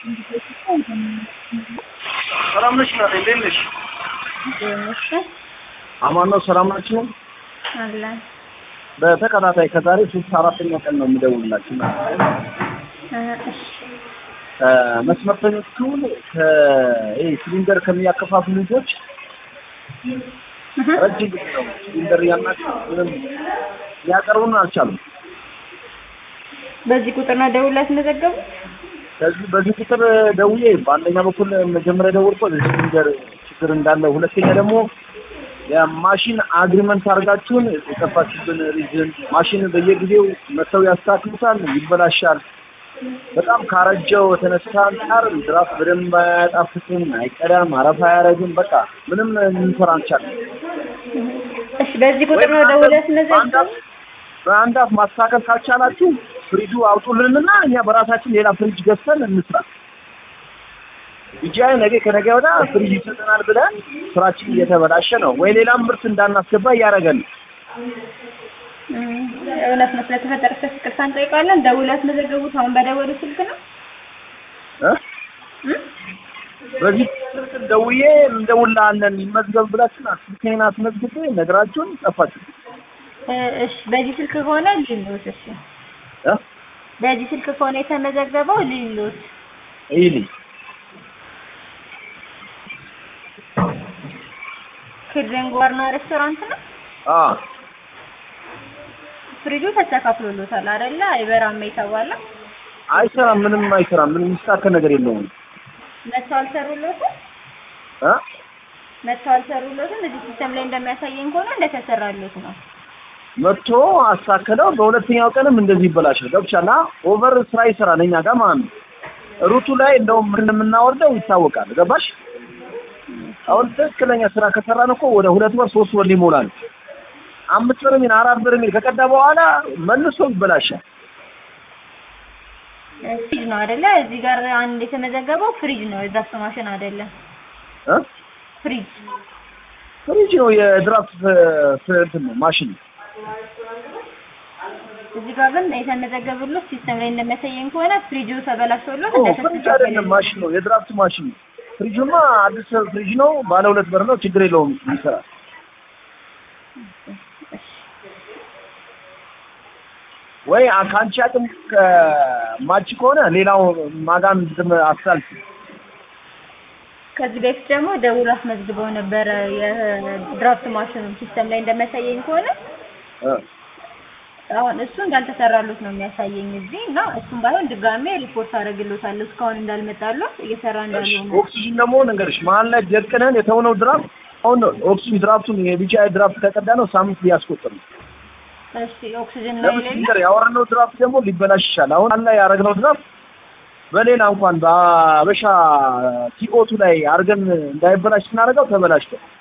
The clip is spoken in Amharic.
ሰላም ነሽ ናት? እንዴት ነሽ? እሺ አማን ነው። ሰላም ናችሁ? አለን በተከታታይ ከዛሬ ሶስት አራተኛ ቀን ነው የምደውልላችሁ። እ እሺ መስመርተኞቹን ከይሄ ሲሊንደር ከሚያከፋፍሉ ልጆች ረጅም ጊዜ ነው ሲሊንደር ያናቸው ምንም ሊያቀርቡን አልቻሉም። በዚህ ቁጥር ነው ደውላ ያስመዘገቡ? ከዚህ በዚህ ቁጥር ደውዬ በአንደኛ በኩል መጀመሪያ ደወልኩት ሲሊንደር ችግር እንዳለ፣ ሁለተኛ ደግሞ የማሽን አግሪመንት አድርጋችሁን የጠፋችሁብን ሪዝን ማሽን በየጊዜው መተው ያስተካክሉታል፣ ይበላሻል። በጣም ካረጀው የተነሳ አንጻር ድራፍት በደንብ አያጣፍጥም፣ አይቀዳም፣ አረፋ አያረግም። በቃ ምንም ልንሰራ አልቻለም። እሺ በዚህ ቁጥር ነው ደውላ ያስመዘገቡ? በአንድ አፍ ማስተካከል ካልቻላችሁ ፍሪጁ አውጡልንና እኛ በራሳችን ሌላ ፍሪጅ ገዝተን እንስራ። ብቻ ነገ ከነገ ወዲያ ፍሪጅ ይሰጠናል ብለን ስራችን እየተበላሸ ነው። ወይ ሌላም ምርት እንዳናስገባ እያደረገን ነው። እም፣ እውነት ነው። ስለተፈጠረ ይቅርታ እንጠይቃለን። ደውላ ያስመዘገቡት አሁን በደወሉ ስልክ ነው? እ? እም? በዚህ ስልክ ደውዬ እንደውላለን ይመዝገብ ብላችን ስልኬን አስመዝግቤ ነግራችሁን ጠፋችሁ። እ፣ እሺ በዚህ ስልክ ከሆነ ሊሉት እሺ እ? በዚህ ስልክ ከሆነ የተመዘገበው ሊሉት ይልኝ ኪድረንግ ባርና ሬስቶራንት ነው። አ ፍሪጁ ተስተካክሎሎታል አይደለ? አይበራም የተባለ አይሰራም፣ ምንም አይሰራም። ምንም የሚስተካከል ነገር የለውም። መተው አልሰሩሎትም። እ? መተው አልሰሩሎትም። እዚህ ሲስተም ላይ እንደሚያሳየኝ ከሆነ እንደተሰራሎት ነው። መጥቶ አስተካከለው። በሁለተኛው ቀንም እንደዚህ ይበላሻል። ገብቻላ ኦቨር ስራ ይሰራል እኛ ጋር ማለት ነው። ሩቱ ላይ እንደውም ምን እንደምናወርደው ይታወቃል። ገባሽ? አሁን ትክክለኛ ስራ ከሰራን እኮ ወደ ሁለት ወር ሶስት ወር ሊሞላ ነው። አምስት ብር ሚል አራት ብር ሚል ከቀዳ በኋላ መልሶ ይበላሻል። ፍሪጅ ነው አይደለ? እዚህ ጋር አንድ የተመዘገበው ፍሪጅ ነው። የዛፍ ማሽን አይደለም። እ? ፍሪጅ ፍሪጅ ነው የድራፍት እንትን ነው ማሽን ነው። እዚህ ጋር ግን የተመዘገበሎት ሲስተም ላይ እንደሚያሳየኝ ከሆነ ፍሪጁ ተበላሽቶሎት ኦ ፍሪጅ አይደለም ማሽን ነው፣ የድራፍት ማሽን ነው። ፍሪጁማ አዲስ ፍሪጅ ነው፣ ባለ ሁለት በር ነው፣ ችግር የለውም ይሰራል። ወይ ከአንቺ አቅም ማች ከሆነ ሌላው ማጋን አሳልፍ ከዚህ በፊት ደግሞ ደውሎ አስመዝግበው ነበረ የድራፍት ማሽኑ ሲስተም ላይ እንደሚያሳየኝ ከሆነ አሁን እሱ እንዳልተሰራሉት ነው የሚያሳየኝ እዚህ እና እሱም ባይሆን ድጋሜ ሪፖርት አደርግሎታለሁ እስካሁን እንዳልመጣሉት እየሰራ እንዳልሆነ ኦክሲጅን ደግሞ ነገርሽ መሀል ላይ ደቅነን የተውነው ድራፍት አሁን ኦክሲጅን ድራፍቱን የቢጫ ድራፍት ከቀዳ ነው ሳምንት ሊያስቆጥር ነው። እሺ ኦክሲጅን ላይ ለምን ሌለ ሲንገር ያወረነው ድራፍት ደግሞ ሊበላሽ ይችላል። አሁን አላ ያደረግነው ድራፍት በሌላ እንኳን በአበሻ ቲኦቱ ላይ አድርገን እንዳይበላሽ ስናደርገው ተበላሽቷል።